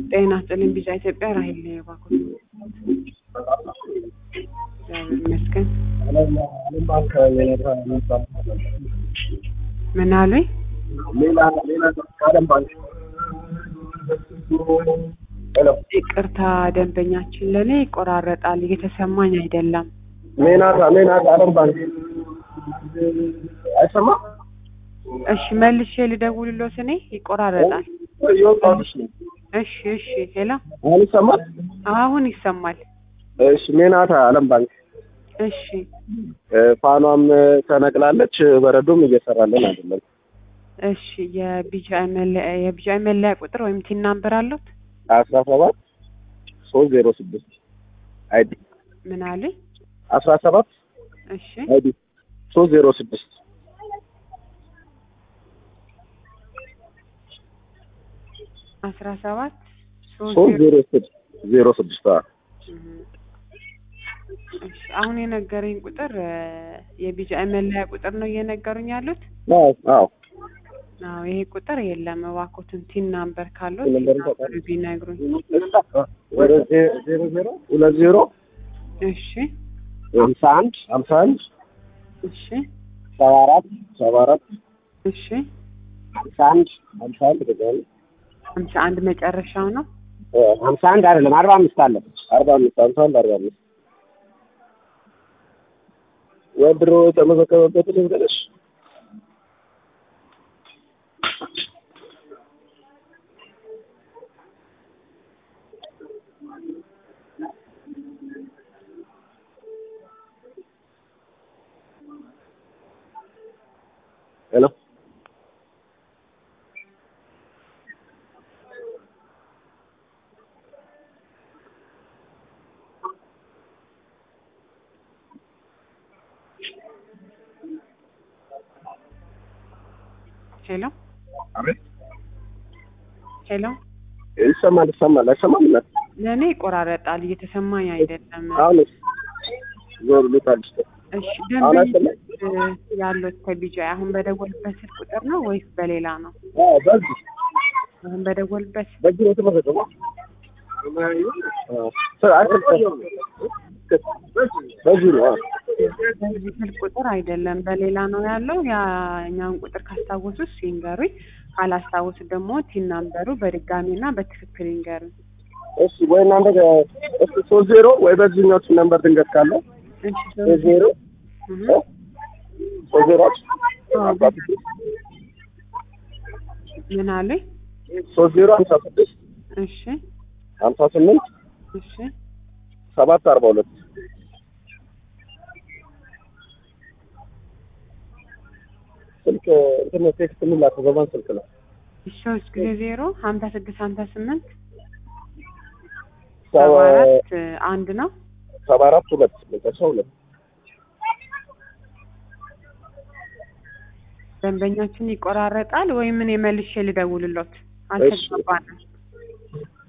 ጤና ይስጥልኝ ቢጫ ኢትዮጵያ ራሄል ነኝ እባክዎት። እግዚአብሔር ይመስገን። ምን አሉኝ? ሌላ ሌላ ቀደም ባንክ ሄሎ ይቅርታ ደንበኛችን ለእኔ ይቆራረጣል፣ እየተሰማኝ አይደለም። ሜናታ ሜናታ አለም ባንክ አይሰማ እሺ መልሼ ልደውልሎት እኔ ይቆራረጣል። እየወጣሁልሽ ነው። እሺ እሺ ሄሎ አሁን ይሰማል? አሁን ይሰማል። እሺ ሜናታ አለም ባንክ እሺ እ፣ ፋኗም ተነቅላለች፣ በረዶም እየሰራልን አይደለም። እሺ የቢጂአይ መለያ የቢጂአይ መለያ ቁጥር ወይም ቲን ናምበር አሉት? አስራ ሰባት ሶስት ዜሮ ስድስት አይዲ ምን አሉኝ? አስራ ሰባት እሺ አይዲ ሶስት ዜሮ ስድስት አስራ ሰባት ሶስት ሶስት ዜሮ ዜሮ ስድስት ዜሮ ስድስት አዎ። እህ። እሺ አሁን የነገረኝ ቁጥር እ፣ የቢጂአይ መለያ ቁጥር ነው እየነገሩኝ ያሉት? አዎ አዎ አዎ ይሄ ቁጥር የለም። እባክዎትን ቲን ናምበር ካለው ቲን ቲን ናምበር ናምበር ቢነግሩኝ። ወደ ዜ- ዜሮ ዜሮ ሁለት ዜሮ እሺ ሀምሳ አንድ ሀምሳ አንድ እሺ ሰባ አራት ሰባ አራት እሺ ሀምሳ አንድ ሀምሳ አንድ ደግሞ ሀምሳ አንድ መጨረሻው ነው። እ፣ ሀምሳ አንድ አይደለም አርባ አምስት አለ አርባ አምስት ሀምሳ አንድ አርባ አምስት ወድሮ የተመዘገበበት ልንገርሽ ሄሎ ሄሎ አቤት ሄሎ ይሰማል ይሰማል አይሰማም እናት ለእኔ ይቆራረጣል፣ እየተሰማኝ አይደለም። አሁንስ ዞር ልታልሽ እሺ አሁን ደንበኞች እ፣ ያሉት ከቢጂአይ አሁን በደወልበት ስልክ ቁጥር ነው ወይስ በሌላ ነው? አዎ በዚህ አሁን በደወልበት በዚህ ነው የተመዘገበው አዎ ስ- አይደል በዚህ ነው አዎ በዚህ ስልክ ቁጥር አይደለም በሌላ ነው ያለው። ያኛውን ቁጥር ካስታወሱ እሱ ይንገሩኝ፣ ካላስታወሱ ደግሞ ቲን ናምበሩ በድጋሚና በትክክል ይንገሩኝ። እሺ ወይ እናንተ ጋ- እስኪ ሶስት ዜሮ ወይ በዚህኛው ነምበር ድንገት ካለ እሺ ሶስት ዜሮ እህ፣ እ? ሶስት ዜሮ አዎ፣ ምን አሉኝ? ሶስት ዜሮ ሀምሳ ስድስት እሺ ሀምሳ ስምንት እሺ ሰባት አርባ ሁለት ስልክ እንትን ቴክስት የምላከው በማን ስልክ ነው? ሶስት ጊዜ ዜሮ ሀምሳ ስድስት ሀምሳ ስምንት ሰባ ሰባ አራት አንድ ነው። ሰባ አራት ሁለት መጨረሻ ሁለት ደንበኛችን ይቆራረጣል ወይ ምን የመልሼ ልደውልሎት? አልተግባባንም።